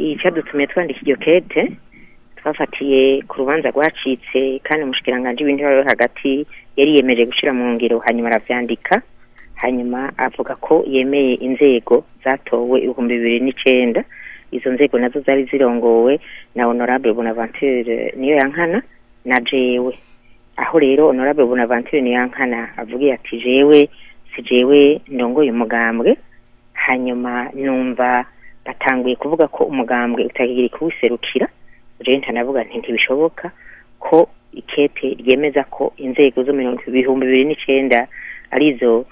icyadutumye twandika iryo kete twafatiye ku rubanza rwacitse kandi umushikiranganji w'intebe yo hagati yari yemeje gushyira mu ngiro hanyuma arabyandika hanyuma avuga ko yemeye inzego zatowe ibihumbi bibiri n'icenda izo nzego nazo zari zirongowe na honorable bonaventure niyo yankana na jewe aho rero honorable bonaventure niyo yankana avugiye ati jewe si jewe ndongoye umugambwe hanyuma numva batanguye kuvuga ko umugambwe utagira kuwiserukira rero ntanavuga nti ntibishoboka ko ikete ryemeza ko inzego zo mirongo ibihumbi bibiri n'icenda arizo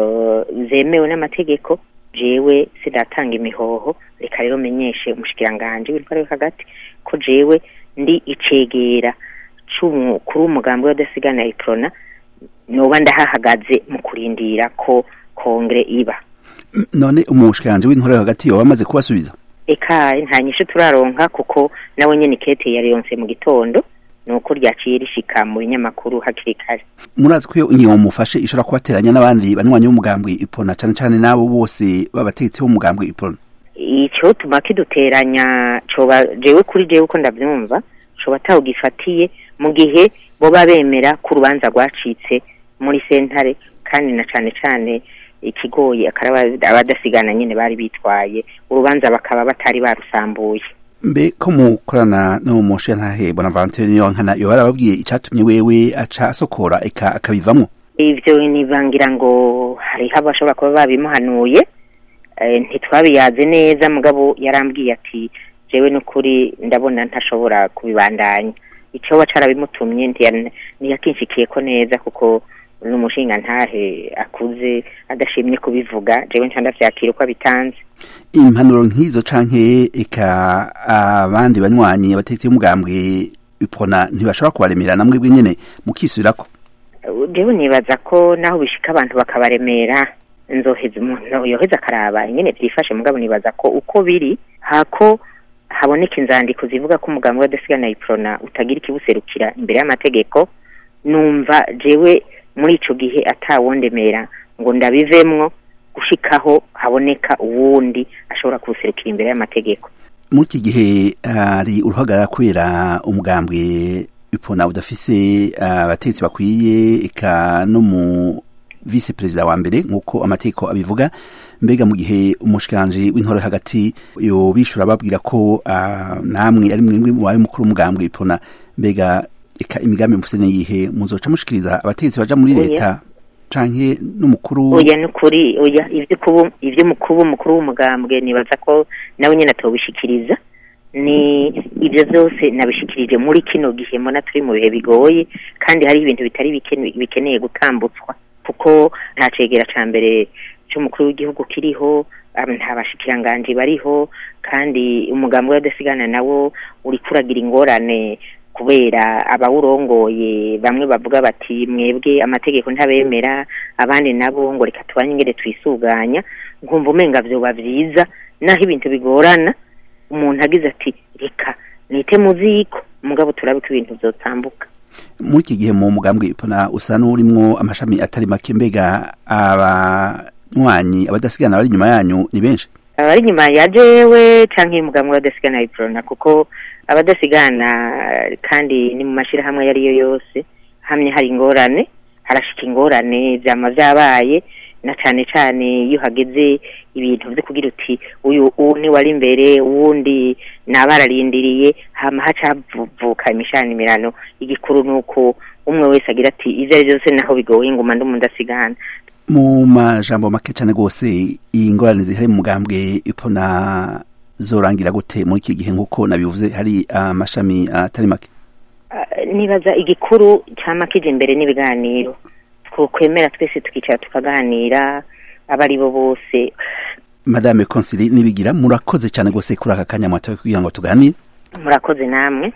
zemewe n'amategeko jewe sidatanga imihoho reka rero menyeshe umushikiranganji w'intwaro yo hagati ko jewe ndi icegera c'umukuru w'umugambi w'adasigana iprona noba ndahahagaze mu kurindira ko kongere iba none umushikiranganji w'intwaro yo hagati yoba amaze kubasubiza eka nta nyishu turaronka kuko nawe nyene ikete yariyonse mu gitondo nuko ryaciye rishika mu binyamakuru hakiri kare murazi ko iyo ingingo mufashe ishobora kubateranya n'abandi banywanyi b'umugambwe ipona cane cane n'abo bose b'abategetsi b'umugambwe ipona ico tuma kiduteranya coba jewe kuri jewe uko ndavyumva coba atawugifatiye mu gihe boba bemera ko urubanza rwacitse muri sentare kandi na cane cane ikigoye akaba abadasigana nyene bari bitwaye urubanza bakaba batari barusambuye mbe ko mukorana no mushe ntahe bonaventure niyo nkana yo barababwiye icatumye wewe aca asokora eka akabivamwo ivyo nivangira ngo hariho abashobora kuba babimuhanuye ntitwabiyaze neza mugabo yarambwiye ati jewe n'ukuri ndabona ntashobora kubibandanya ico wa carabimutumye ntiyakinshikiye ko neza kuko n'umushinga ntahe akuze adashimye kubivuga jewe nca ndavyakira uko abitanze impanuro nk'izo canke eka abandi banywanyi abategetsi b'umugambwe ipona ntibashobora kubaremera namwe nyene mukisubirako jewe nibaza ko naho bishika abantu bakabaremera nzoheza umuntu yoheza akaraba ingene vyifashe mugabo nibaza ko uko biri hako haboneka inzandiko zivuga ko umugambi w'adasigana iprona utagira ikibuserukira imbere y'amategeko numva jewe muri ico gihe atawondemera ngo ndabivemwo gushikaho haboneka uwundi ashobora kuwuserukira imbere y'amategeko muri iki gihe hari uruhagarara kubera umugambwe ipona udafise abategetsi bakwiye eka no mu vice perezida wa mbere nk'uko amategeko abivuga mbega mu gihe umushikiranje w'intore hagati yo bishura babwira ko namwe ari mwemwe mubaye mukuru w'umugambwe ipona mbega eka imigambi mufise niyihe muzoca mushikiriza abategetsi baja muri leta canke n'umukuru oya nukuri oya ivyo kubu ivyo mukuru mukuru w'umugambwe nibaza ko nawe nyene atobishikiriza ni ibyo byose nabishikirije muri kino gihe mbona turi mu bihe bigoye kandi hari ibintu bitari bikeneye gutambutswa kuko nta cegera ca mbere c'umukuru w'igihugu kiriho nta bashikiranganji bariho kandi umugambi w'adasigana nawo uri kuragira ingorane kubera abawurongoye bamwe bavuga bati mwebwe amategeko ntabemera abandi nabo ngo reka tubanye ingene twisuganya nkumva umenga vyoba vyiza naho ibintu bigorana umuntu agize ati reka nite muziko mugabo turabe ko ibintu vyotambuka muri iki gihe mu mugambwe ipona usa n'urimwo amashami atari make mbega abanywanyi abadasigana bari inyuma yanyu ni benshi abari inyuma ya jewe canke umugambwe w'abadasigana iprona kuko abadasigana kandi ni mu mashirahamwe ayo ariyo yose hamwe hari ingorane harashika ingorane vyama vyabaye na cane cane iyo hageze ibintu vyo kugira uti uyu uwu ni wari imbere uwundi nabararindiriye hama haca havuka imishanimirano igikuru nuko umwe wese agira ati ivyo ari vyose naho bigoye nguma ndi mundasigana mu majambo make cane gose iyi ngorane zihari mu mugambwe ipona zorangira gute muri iki gihe nk'uko nabivuze hari amashami atari make nibaza igikuru cama kije imbere n'ibiganiro twokwemera twese tukicara tukaganira aba ari bo bose madame consili nibigira murakoze cyane gose kuri aka kanya mwatowe kugira ngo tuganire murakoze namwe